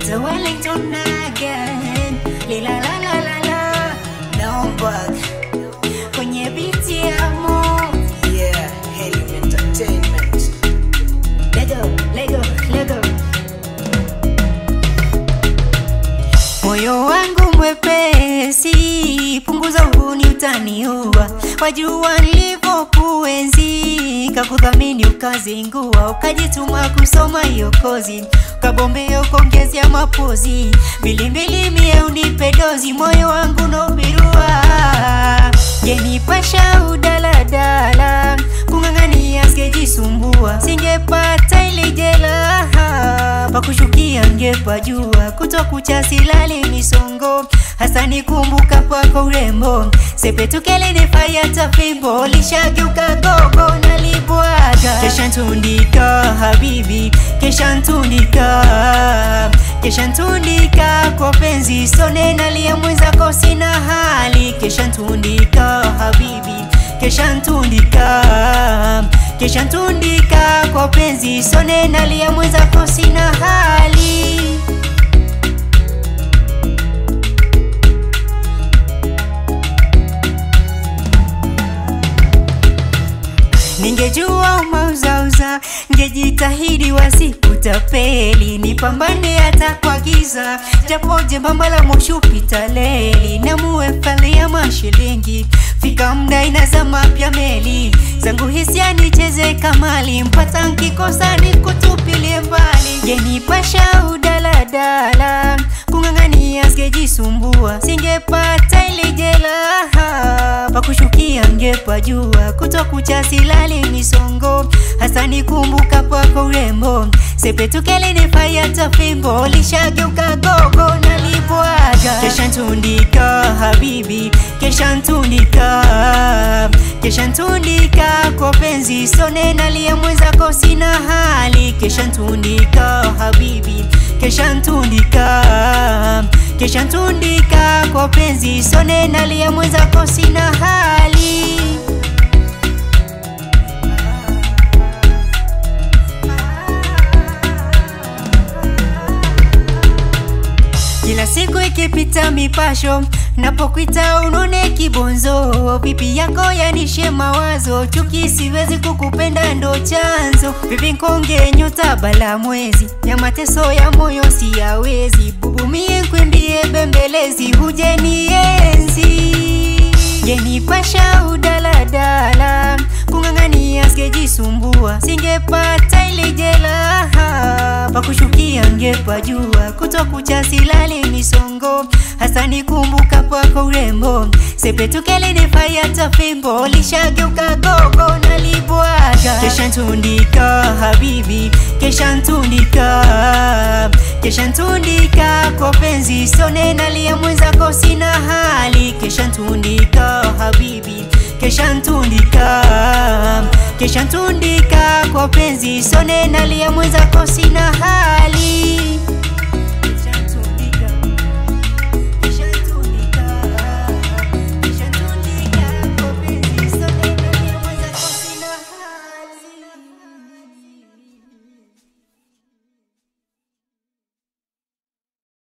It's a Wellington again. Lila la la la la. Naomba kwenye biti ya mo. Yeah, Helium Entertainment. Lego, Lego, Lego. Moyo wangu mwepesi, punguza uhuni utaniua. Wajua nilivyokuenzi, kakudhamini ukazingua, ukajituma kusoma hiyo kozi, ukabombea ukaongezea mapozi, mbilimbili mie unipe dozi, moyo wangu nobirua genipasha udaladala, kung'ang'ania singejisumbua, singepata ile jela pakushukia ngepajua, kutokucha silali misongo, hasa nikumbuka kwako urembo, sepetukele nefayata fimbo, lishageuka gogo nalibwaga, kesha ntundika habibi, kesha ntundika kesha ntundika kwa penzi sone nalia mwenzako sina hali, kesha ntundika habibi, kesha ntundika kesha ntundika kwa penzi sone nalia mwenzako sina hali Ningejua umauzauza, ngejitahidi wasikutapeli, nipambane hata kwa giza, japo jembamba la moshi upita leli, namuefalia mashilingi, fika mda inazama pya meli, zangu hisia nicheze kamali, mpata nkikosa nikutupilie mbali, genipasha udaladala, kung'ang'ania singejisumbua, singepata ile jela pakushukia ngepajua, kutokucha silali misongo, hasa nikumbuka kwako urembo, sepetukele nefayata fimbo, lishageuka gogo nalibwaga, kesha ntundika habibi, kesha ntundika kesha ntundika kwa penzi sone nalia mwenzako sina hali, kesha ntundika habibi, kesha ntundika kesha ntundika kwa penzi sone nalia mwenzako sina hali Kila siku ikipita mipasho, napokwita unone kibonzo, pipi yako yanishe mawazo, chuki siwezi kukupenda ndo chanzo, vipi nkonge nyota bala mwezi, ya mateso ya moyo siyawezi, bubumie nkwimbie bembelezi, huje nienzi genipasha udaladala, kung'ang'ania singejisumbua, singepata ile jela pakushukia ngepajua, kutokucha silali misongo, hasa nikumbuka kwako urembo, sepetukele nefayata fimbo, lishageuka gogo nalibwaga, kesha ntundika habibi, kesha ntundika kesha ntundika kwa penzi sone nalia mwenzako sina hali, kesha ntundika habibi, kesha ntundika kesha ntundika kwa penzi sone nalia mwenzako sina hali